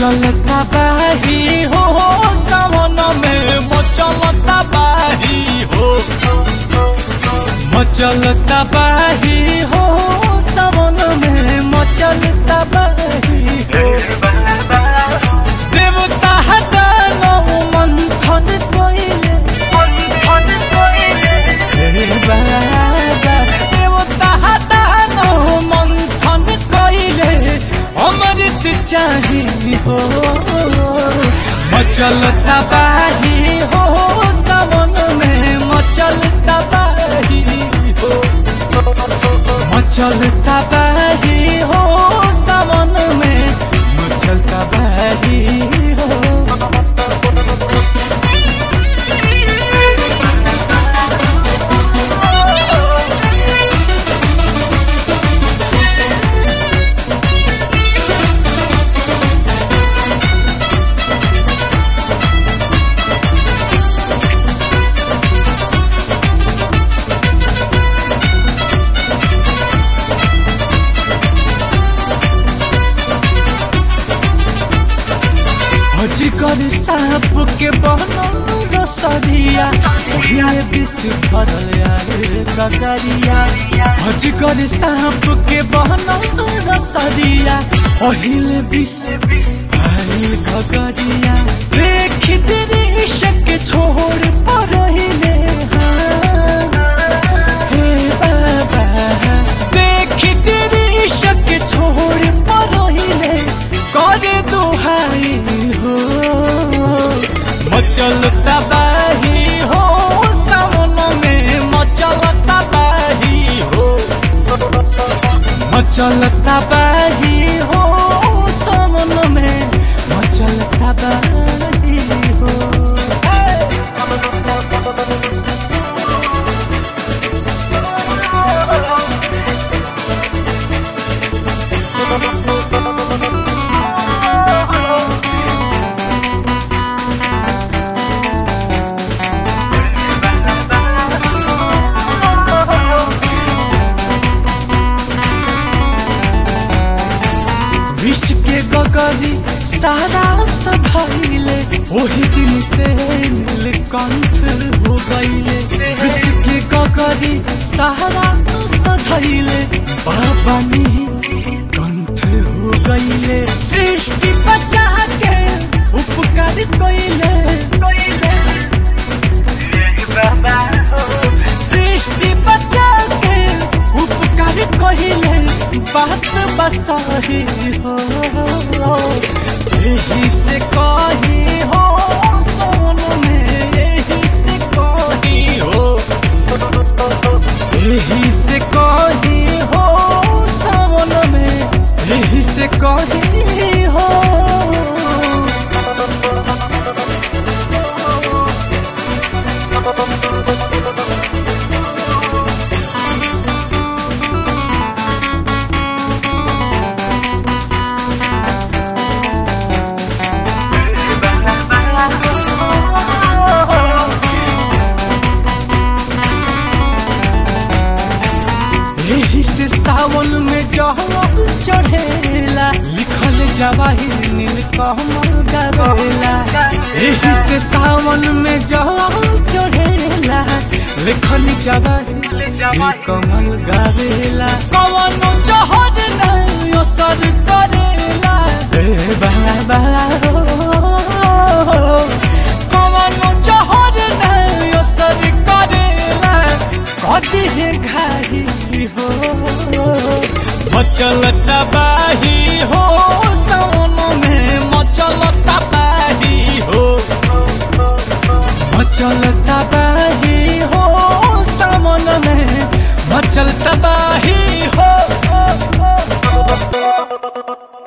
मचलता बाही हो सावन में मचलता बाही हो मचलता बाही हो सावन में मचलता बाही हो देवता दानव मंथन कोइले हे बाबा देवता दानव मंथन कोइले अमृत चाही हो मचलता बाही हो सावन में मचलता बाही हो मचलता बाही हो सावन में मचलता बाही हो अजिकर सांप के बनल रसरिया ओहिए विष भरल यार कगरिया अजिकर सांप के बनल रसरिया ओहिले विष भरल कगरिया देख दृश्य के छोड़ परहिले हे बाबा देख दृश्य के छोड़ परहिले करे दुहाई हो मचलता बाही हो सावन में मचलता बाही हो मचलता बाही हो सावन में मचलता बाही हो विष के गगरी सारा सभैले ओही दिन से नीलकंठ हो गईले विष के गगरी सारा सधैले बाबा कंठ हो गईले सृष्टि बचा के उपकार कईले सृष्टि बचा के उपकार कहिले बात बसही हो यही से कही हो सोन में यही से कही हो यही से कही हो सोन में यही से कही हो यही से सावन में जहल चढ़ेला लिखल जवाहिर नील कमल गावेला यही से सावन में जहल चढ़ेला लिखल जवाहिर नील कमल गावेला कवनो जहर नहीं असर करेला हे बाबा हो